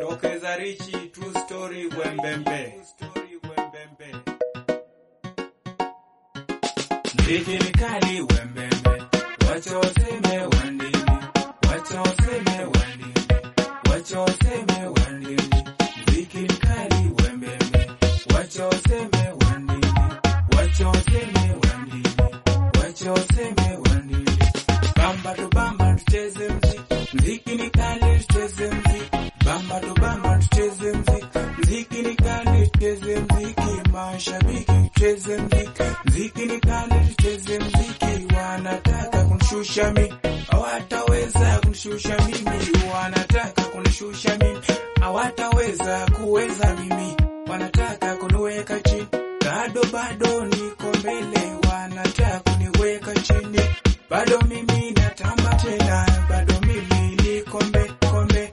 tokeza richi true story wembembe mziki ni kali wembembe wacha waseme wandini wacha waseme wandini wacha waseme wandini mziki ni kali wembembe wacha waseme wandini wacha waseme wandini wacha waseme wandini bamba tu bamba tucheze mziki mziki ni kali tucheze mziki bamba tu bamba tucheze mziki mziki ni kali tucheze mziki mashabiki tucheze mziki mziki ni kali tucheze mziki wanataka kunishusha mimi hawataweza kunishusha mimi wanataka kunishusha mimi hawataweza kuweza mimi wanataka kuniweka chini bado bado niko mbele wanataka kuniweka chini bado mimi natamba tena bado mimi niko mbe kombe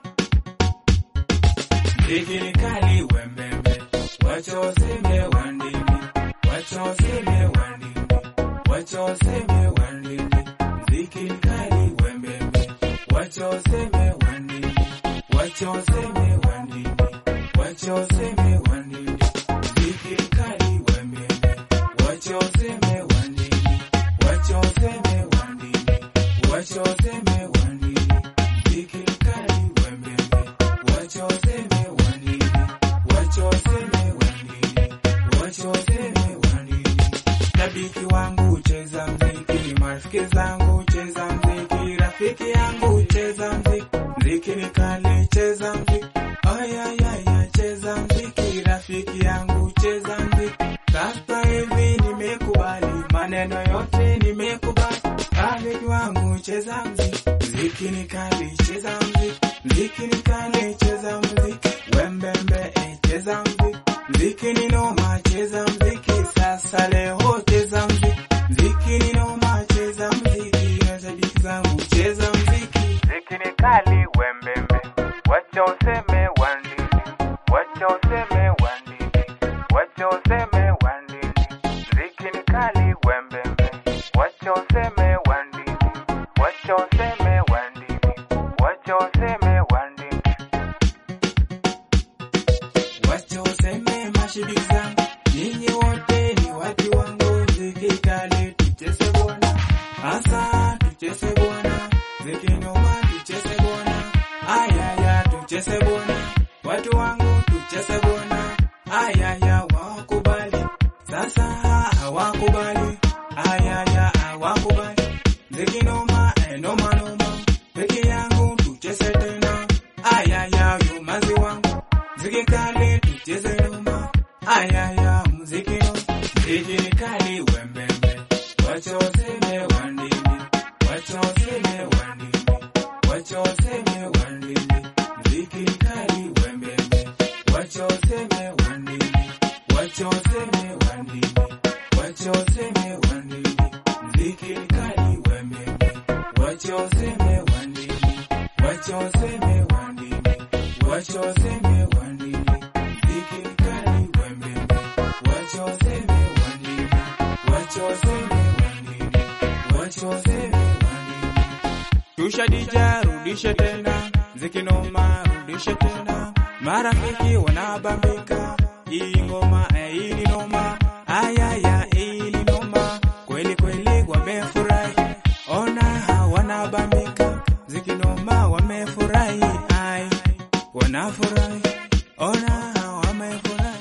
mziki ni kali wembembe wacha waseme wandini wacha waseme wandini wacha waseme wandini mziki ni kali wembembe wacha waseme wandini wacha waseme wandini wacha waseme wandini mziki ni kali wembembe wacha waseme wandini wacha waseme wandini wacha waseme wandini mziki ni kali wembembe wacha waseme wandini wacha waseme wandini wacha waseme wandini Shabiki wangu cheza mziki, marafiki zangu cheza mziki, rafiki yangu cheza mziki, mziki ni kali cheza mziki, ayayaya cheza mziki, rafiki yangu cheza mziki. Sasa hivi nimekubali maneno yote nimekubali, rafiki wangu cheza mziki, mziki ni kali cheza mziki, mziki ni kali cheza mziki, wembembe eh, cheza mziki, mziki ni noma cheza mziki, sasa leo cheza mziki, mziki ni noma cheza mziki, mashabiki zangu cheza mziki, mziki ni kali wembembe, wacha useme wandini, wacha useme wandini, wacha useme wandini, mziki ni kali wembembe, wacha useme wandini, wacha useme wandini, wacha useme wandini. Wacha useme mashabiki zangu, nyinyi wote ni watu wangu, mziki kali tucheze bwana, hasa tucheze bwana, mziki noma tucheze bwana, ayaya tucheze bwana, watu wangu tucheze bwana, ayaya wakubali, sasa hawakubali, ayaya hawakubali, mziki noma eh, noma noma, peke yangu tucheze tena, ayaya yumazi wangu mziki kali tucheze noma, ayaya mziki no, mziki ni kali wembembe, wacha waseme wandini, wacha waseme wandini, wacha waseme wandini, mziki ni kali wembembe, wacha waseme wandini, wacha waseme wandini, wacha waseme wandini, mziki ni kali wembembe, wacha waseme wandini, wacha waseme wandini, wacha waseme wandini, mziki ni kali wembembe, wacha waseme wandini, wacha waseme wandini, wacha waseme wandini. Shusha dija, rudishe tena, mziki noma, rudishe tena, marafiki wanabambika, hii ngoma eh, hii ni noma, ayaya hii ni noma, kweli kweli wamefurahi, ona wanabambika, mziki noma wamefurahi, ai wanafurahi, ona wamefurahi.